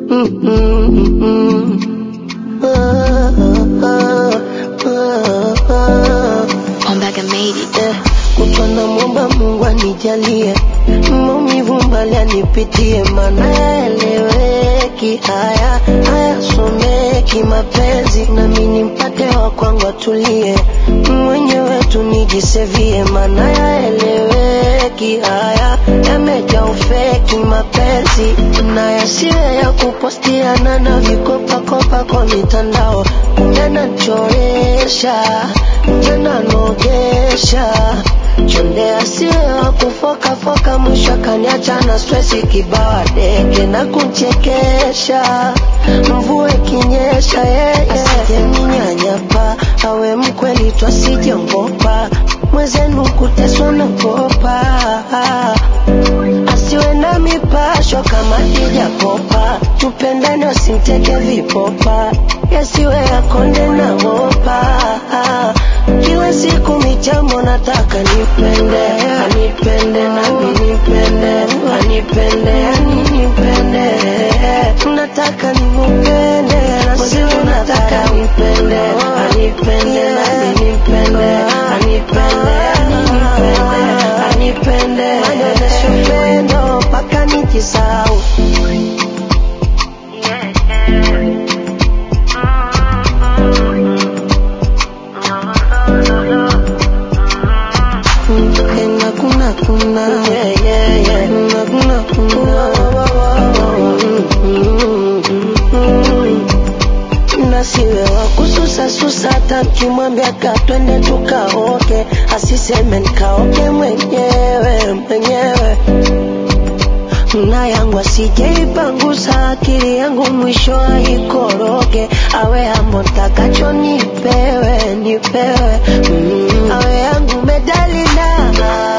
Ombaga made it. Eh, kutwa namwomba Mungu anijalie maumivu mbali anipitie, maana yaeleweki haya hayasomeki mapenzi, nami nimpate wa kwangu atulie, mwenyewe tu nijisevie, maana yaeleweki haya yamejaa ufeki mapenzi, na yasiwe ya kupostiana na vikopakopa kwa mitandao, kumbe nachoresha tena nogesha chonde asiwe wa kufokafoka, mwisho akaniacha na stresi kibawa deke na kuchekesha, mvua ikinyesha yeye asijeninyanyapa, awe mkweli tu asijongopa, mwezenu kuteswa na kopa, asiwe na mipasho kama hijapopa, tupendane wasimteke vipopa, yasiwe yakonde na wopa kila siku michambo nataka nipende anipende nami nipende anipende aninipende nataka nimupende na sio nataka nipende anipende nami nipende anipende aninipende anipende anyonyeshe upendo mpaka nijisahau Kuna kuna kuna yeah yeah yeah kuna kuna kuna na siwe wa kususa susa hata mkimwambia ka twende tukaoke asiseme nikaoke mwenyewe mwenyewe na yangu asijeipangusa akili yangu mwisho aikoroge awe ambo ntakacho nipewe nipewe mm. awe yangu medalina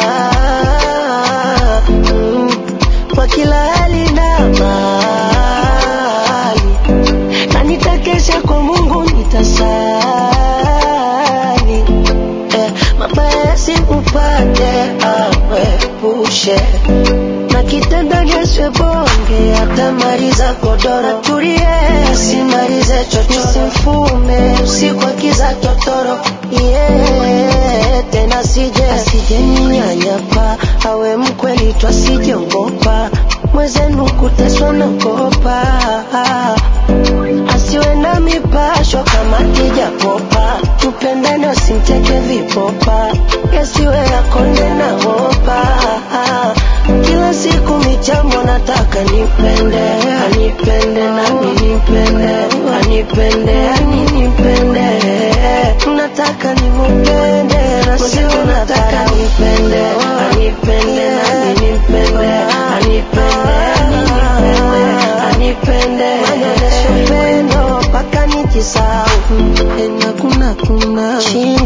mm. kwa kila hali na mali na nitakesha kwa Mungu nitasali eh, mabaya yasikupate awepushe na kitanda geswe bonge atamaliza godoro tulie simalize chocho simfume usiku akiza totoro yeah, tena sije asije ninyanyapa awe mkweli tu asijongopa mwezenu kuteswa na kopa asiwe na mipasho kama kijapopa tupendane wasimteke vipopa yasiwe yakonde na wopa kila siku michambo nataka nipende anipende nami nipende anipende aninipende nataka nimupende na sio nataka nipende anipende nami nipende anipende aninipende anipende anyonyeshe upendo mpaka nijisahau tena kuna kuna chini